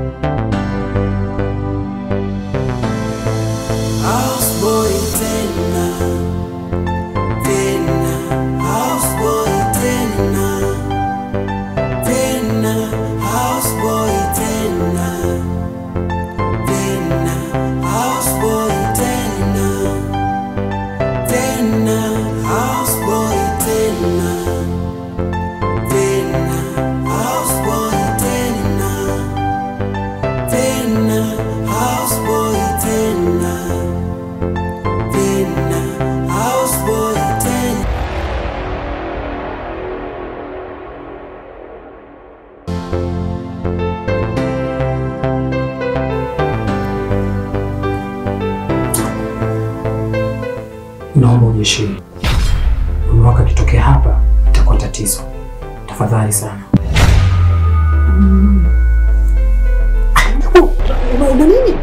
Houseboy tena tena, houseboy tena tena, houseboy tena tena, houseboy tena tena, houseboy tena tena, houseboy tena tena, houseboy tena tena, houseboy tena. Naomba ujiheshimu. Mume wako akitokea hapa itakuwa tatizo. Tafadhali sana. Una nini?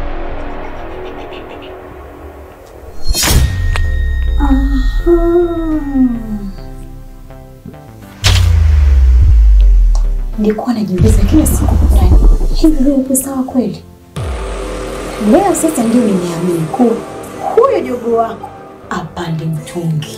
Nilikuwa najiuliza kila siku ndani, hivi wewe upo sawa kweli? Leo sasa ndio nimeamini kuwa huyo jogo wako apande mtungi.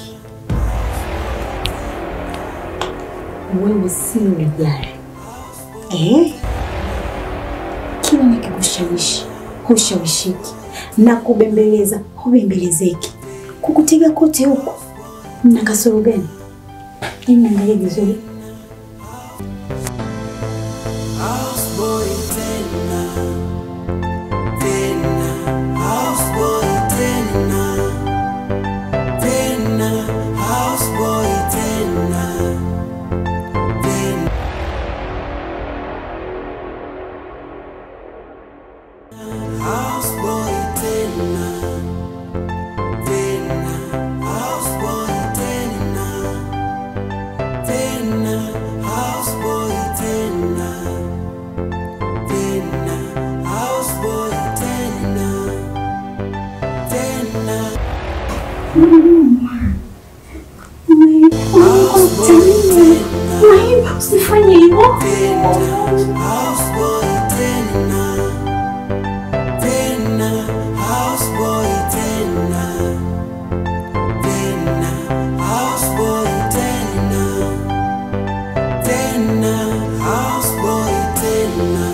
Wewe si ulijali eh? Kila nikikushawishi hushawishiki na kubembeleza hubembelezeki, kukutega kote huko na kasoro gani? Hebu niangalie vizuri. Houseboy tena tena, houseboy tena tena, houseboy tena tena, houseboy tena tena, houseboy tena tena, houseboy tena tena, houseboy tena tena, houseboy tena Usifanye hivyo. houseboy tena tena, houseboy tena tena, houseboy tena tena, houseboy tena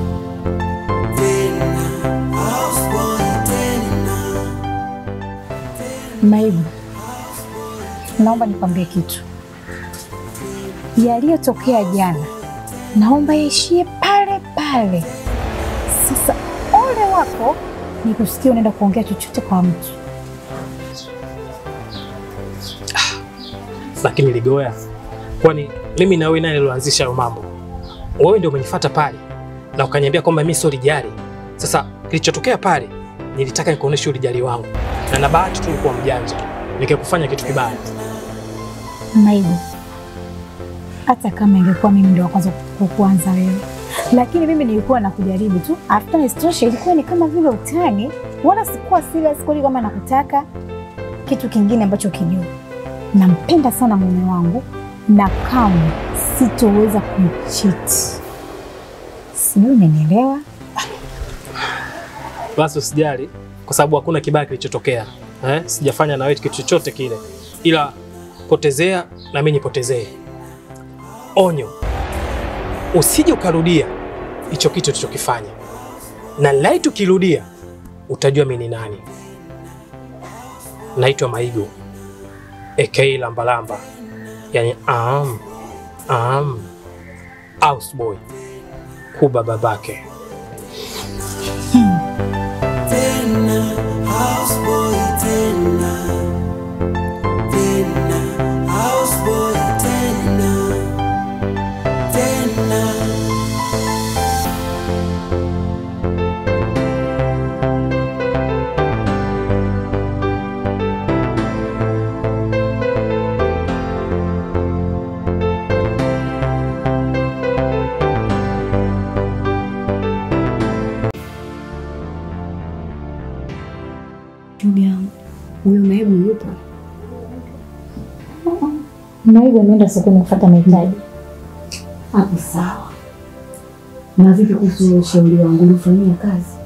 tena, houseboy tena Maibu, naomba nikwambie kitu. Yaliyotokea jana, naomba yaishie pale pale. Sasa ole wako nikusikia unaenda kuongea chochote kwa mtu. Lakini Ligoya, kwani mimi na wewe nani alioanzisha hayo mambo? Wewe ndio umenifuata pale na ukaniambia kwamba mimi sio lijali. Sasa kilichotokea pale, nilitaka nikuoneshe ulijali wangu, na na bahati tu nilikuwa mjanja, nikakufanya kitu kibaya. Maibu, hata kama ingekuwa mimi ndio wa kwanza kukuanza wewe, lakini mimi nilikuwa nakujaribu tu. After isitoshe, ilikuwa ni kama vile utani, wala sikuwa serious kweli kama nakutaka. Kitu kingine ambacho kijua, nampenda sana mume wangu na kamwe sitoweza kumchiti. Sijui umenielewa? Basi usijali, kwa sababu hakuna kibaya kilichotokea. Eh, sijafanya na wewe kitu chochote kile, ila potezea na mimi nipotezee. Onyo, usije ukarudia hicho kitu tulichokifanya, na laiti ukirudia utajua mimi ni nani. Naitwa Maigo aka Lambalamba, yani am am houseboy kuba babake. tena, houseboy tena tena, houseboy tena tena. Ndugu yangu, huyo Maibu yupo? Maibu ameenda sokoni kufuata mahitaji. Hapo sawa. Na vipi kuhusu ushauri wangu ulifanyia kazi?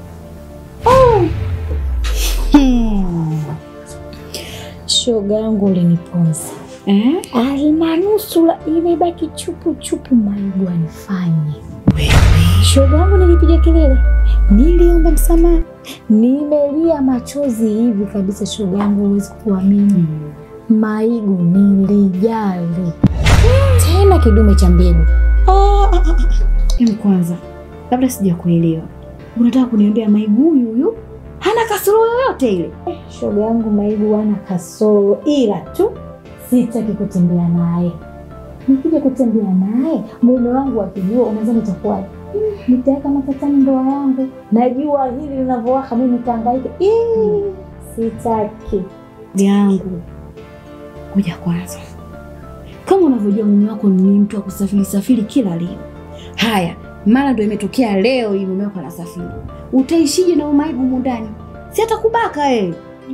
Hmm. Shoga yangu uliniponza Eh? alimanusula imebaki chupu chupu, Maigu anifanye shoga yangu. Nilipiga kelele, niliomba msamaha, nimelia machozi hivi kabisa. Shoga yangu, huwezi kuamini, Maigu nilijali tena kidume cha mbegu. Em, kwanza labda sijakuelewa, unataka kuniambia Maigu huyu huyu hana kasoro yoyote ile? Shoga yangu Maigu ana kasoro, ila tu sitaki kutembea naye. Nikija kutembea naye mume wangu akijua, unaweza nitakuwaje? Hmm, Nitaweka matatani ndoa yangu. Najua hili linavyowaka, mimi nitahangaika. Ih, Sitaki. yangu ngoja kwanza, kama unavyojua mume wako ni mtu wa kusafiri safiri kila leo. Haya, mara ndo imetokea leo hii mume wako anasafiri, utaishije na umaibu humu ndani? Si atakubaka eh?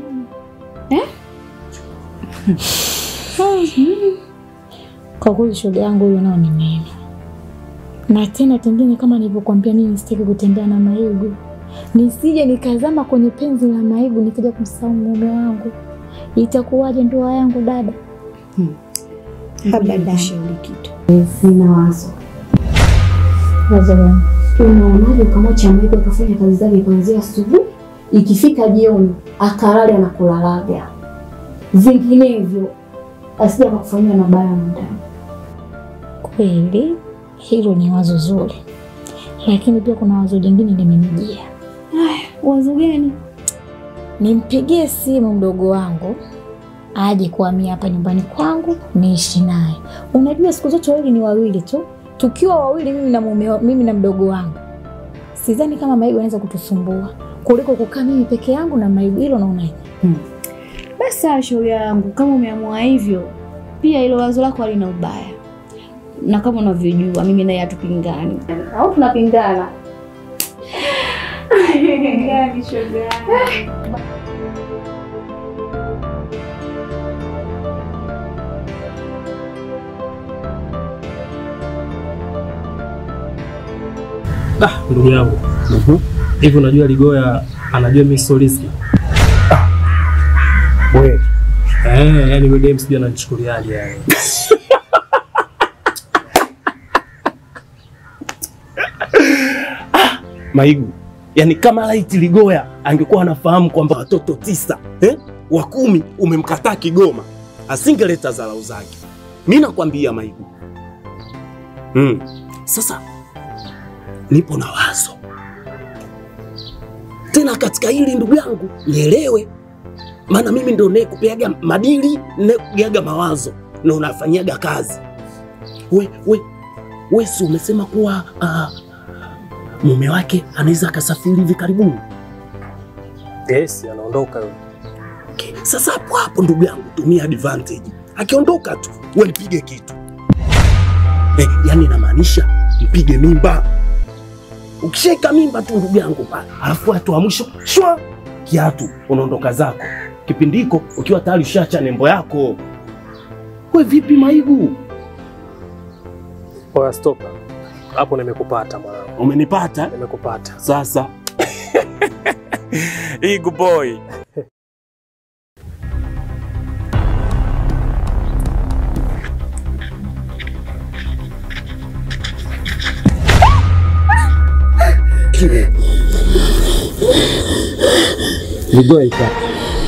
Kwa kweli shoga yangu huyo nao ni mema, na tena tengine, kama nilivyokuambia, mimi sitaki kutembea na Maigu, nisije nikazama kwenye penzi la Maigu nikaja kumsahau mume wangu. Itakuwaje ndoa yangu dada? Abadani. Kushauri kitu, sina wazo. Wazo gani? Unaonaje ukamwacha Maigu akafanya kazi zake kuanzia asubuhi, ikifika jioni akalale anakulalaga, vinginevyo asija akakufanyia mabaya humu ndani. Kweli hilo ni wazo zuri, lakini pia kuna wazo jingine limenijia. Wazo gani? Nimpigie simu mdogo wangu aje kuhamia hapa nyumbani kwangu niishi naye. Unajua siku zote wawili ni wawili tu, tukiwa wawili, mimi na mume, wa- mimi na mdogo wangu, sidhani kama Maigu anaweza kutusumbua kuliko kukaa mimi peke yangu na Maigu. Hilo naonaje? Basi sawa, shauri yangu, kama umeamua hivyo, pia hilo wazo lako halina ubaya, na kama unavyojua mimi naye hatupingani, au tunapingana? Ah, ndugu yangu hivi, unajua Ligoya anajua mimi sio riski We, eh, yani yule dem sijui ananichukuliaje yani. Maigu, yani kama laiti Ligoya angekuwa anafahamu kwamba watoto tisa eh, wa kumi umemkataa Kigoma, asingeleta dharau zake. Mi nakwambia Maigu. Mm. Sasa nipo na wazo tena katika hili ndugu yangu, nielewe, maana mimi ndo nayekupeaga madili, nayekupeaga mawazo na unafanyaga kazi. We, we, we si umesema kuwa ah, mume wake anaweza akasafiri hivi karibuni. Yes, anaondoka yule. Okay. Sasa hapo hapo ndugu yangu, tumia advantage. Akiondoka tu we mpige kitu eh, yani inamaanisha mpige mimba. Ukishaika mimba tu ndugu yangu pale, alafu watu wa mwisho shwa kiatu, unaondoka zako. Kipindi hiko ukiwa tayari ushacha nembo yako. We vipi Maigu, Oya, stopa hapo, nimekupata mwanangu, umenipata nimekupata. sasa? Igu boy Ligoya iko wapi?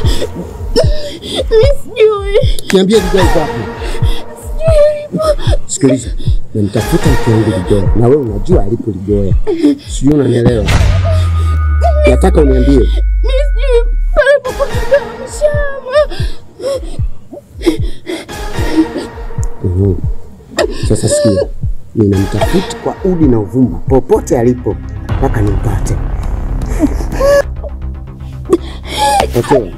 Niambie Ligoya iko wapi? Sikiliza, namtafuta mke wangu Ligoya na wewe unajua alipo Ligoya, sijui unanielewa. Nataka uniambie Mhm. Sasa sikia, ninamtafuta kwa udi na uvumba popote alipo mpaka nimpate. Okay.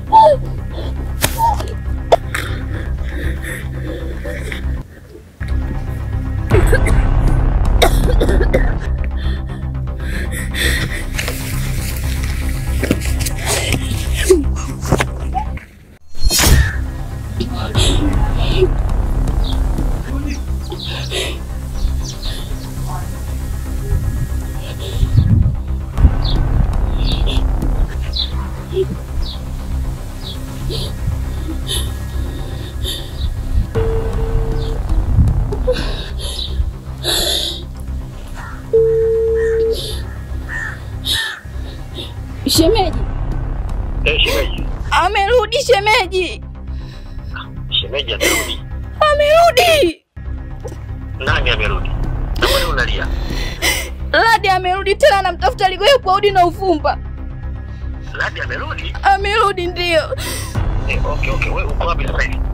Shemeji, Eh, shemeji. amerudi shemeji, Shemeji amerudi. amerudi. Nani amerudi? Na mbona unalia? Ladi amerudi tena, anamtafuta Ligoya kwa udi na uvumba. Ladi amerudi? Amerudi ndio. Eh, okay, okay. Wewe uko wapi sasa hivi?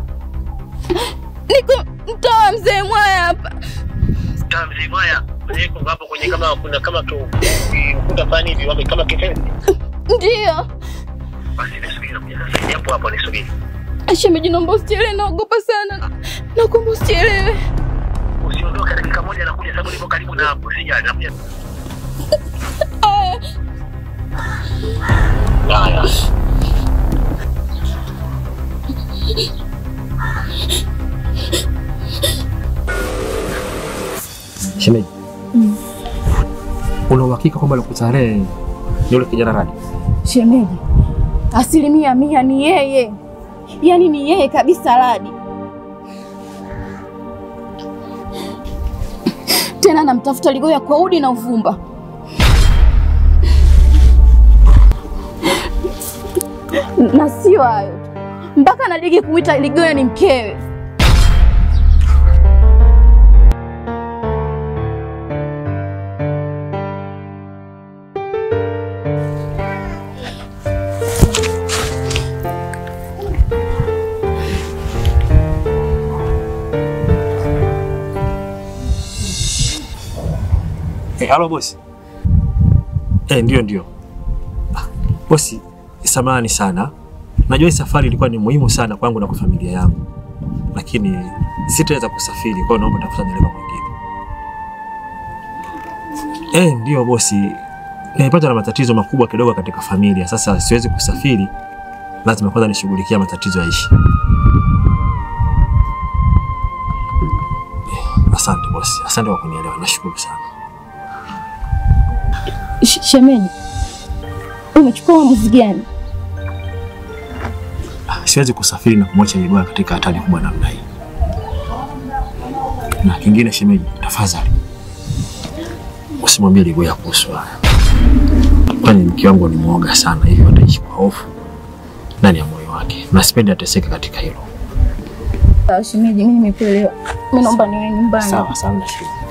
Niko mtaa wa mzee Mwaya hapa. Kaa mzee Mwaya. Niko hapo kwenye kama kuna kama tu ukuta fulani hivi wame kama kifenzi. Ndio. Basi nisubiri na kuja sasa. Hapo hapo nisubiri. Shemeji, naomba usichelewe, naogopa sana. Nakuomba usichelewe. Usiondoke dakika moja na kuja sababu niko karibu na hapo. Sijali nakuja. Aya. Haya. Shemeji, una uhakika kwamba alikutarehe ni yule kijana Radi? Shemeji, asilimia mia ni yeye, yaani ni yeye kabisa Ladi. Tena namtafuta Ligoya kwa udi na uvumba. Na sio hayo tu, mpaka nadigi kumwita Ligoya ni mkewe. Eh, halo bosi. Eh, ndio ndio. Ah, Bosi, samahani sana. Najua hii safari ilikuwa ni muhimu sana kwangu na kwa familia yangu, lakini sitaweza kusafiri, kwa hiyo naomba tafuta dereva mwingine. Eh, ndio bosi, nimepata na matatizo makubwa kidogo katika familia. Sasa siwezi kusafiri, lazima kwanza nishughulikia matatizo yaishi. Eh, asante bosi, asante kwa kunielewa, nashukuru sana. Sh- Shemeji, umechukua uamuzi gani? siwezi kusafiri na kumwacha Ligoya katika hatari kubwa namna hii. Na kingine, shemeji, tafadhali usimwambie Ligoya kuhusu haya, kwani mke wangu ni mwoga sana, hivyo ataishi kwa hofu ndani ya moyo wake, na sipendi ateseke katika hilo. Sawa shemeji, mimi nimekuelewa. Mimi naomba niwe nyumbani. Sawa sawa, nashukuru.